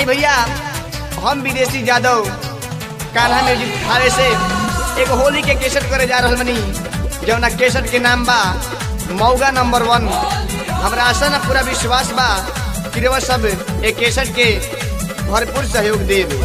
आई भैया हम विदेशी जादव कान्हा म्यूजिक थारे से एक होली के केसट करे जा रहल बनी जौना केसट के नाम बा मौगा नंबर वन हमरा आशा ना पूरा विश्वास बा कि रउआ सब एक केसट के भरपूर सहयोग देब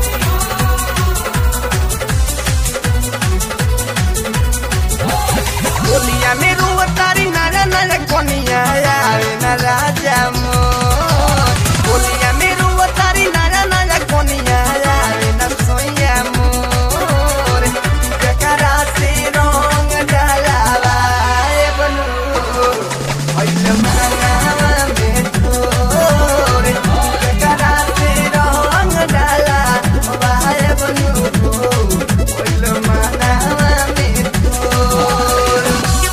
होलिया में रुआ तारी नारा नारा कोनिया आवे ना राजा मोर होलिया में रुआ तारी नारा नारा कोनिया आवे ना सोया मोर जकरा से रंग डालावा ए बनू होइल मांगावा में तोर जकरा से रंग डालावा ए बनू होइल मांगावा में तोर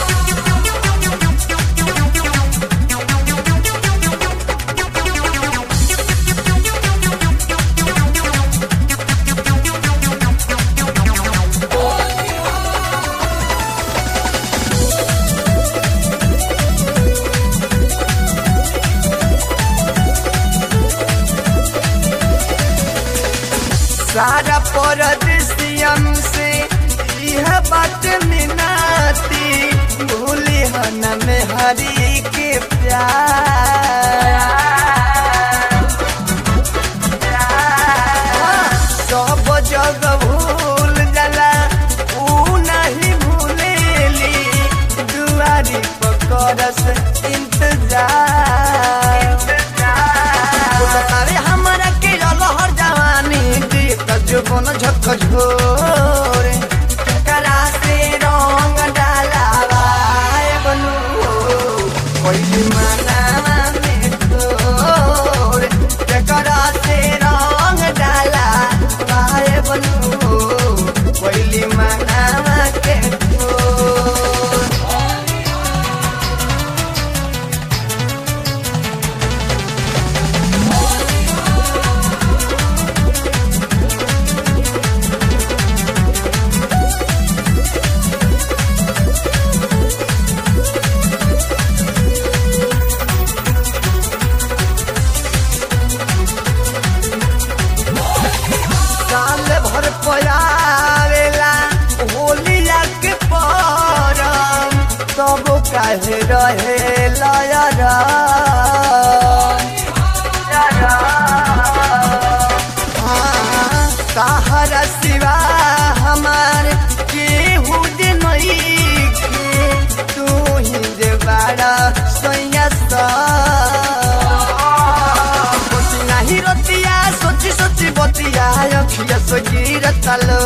सारा परदेसियन से यह बात मिनाती भूली हन में हरी के प्यार सब जग भूल जाला ऊ नहीं भूलेली दुआरी पकड़स इंतजार बोलतारे हमरा के लहर जवानी दी तजुबन झक झोरे करा से रंग डालावा ए बनू कोई मनावा में तोर करा से रंग डालावा ए बनू कोई मनावा के तोर साल भर पयावेला होलिया के परम तब काहे रहे लयरा सहारा सिवा हमार केहू दे नइखे तू ही जे बाड़ा सैया सा सोची नाही रतिया सोची सोची बतिया अखिया सोची रतलो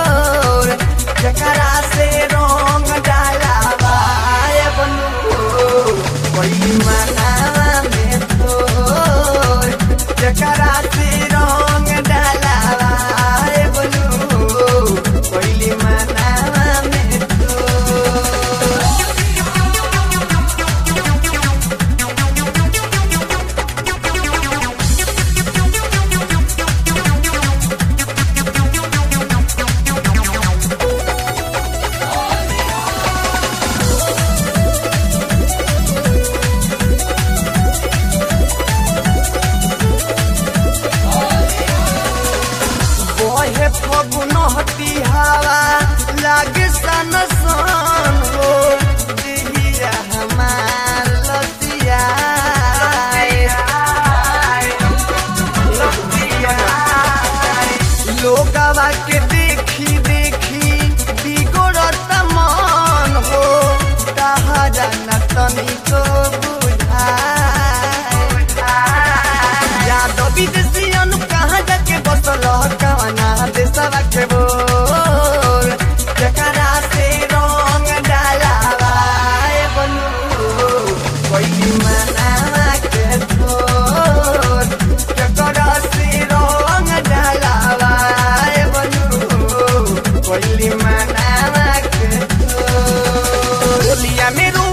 जकरा से रंग डालावा ए बनू कोई मनावा में तोर जकरा से रंग डालावा ए बनू कोई मनावा में तोर बहे फगुन हती हवा लागे सन सन हो दिहिया हमार लतिया लोगवा के देखी देखी बिगड़त मन हो तहरा न तनिको बुझाए यादव विदेशियन कहाँ जाके बसल कवना देशवा के बोल जकरा से रंग डालावा ए बनू कोई मनावा के तोर जकरा से रंग डालावा ए बनू कोई मनावा के तोर होलिया में रो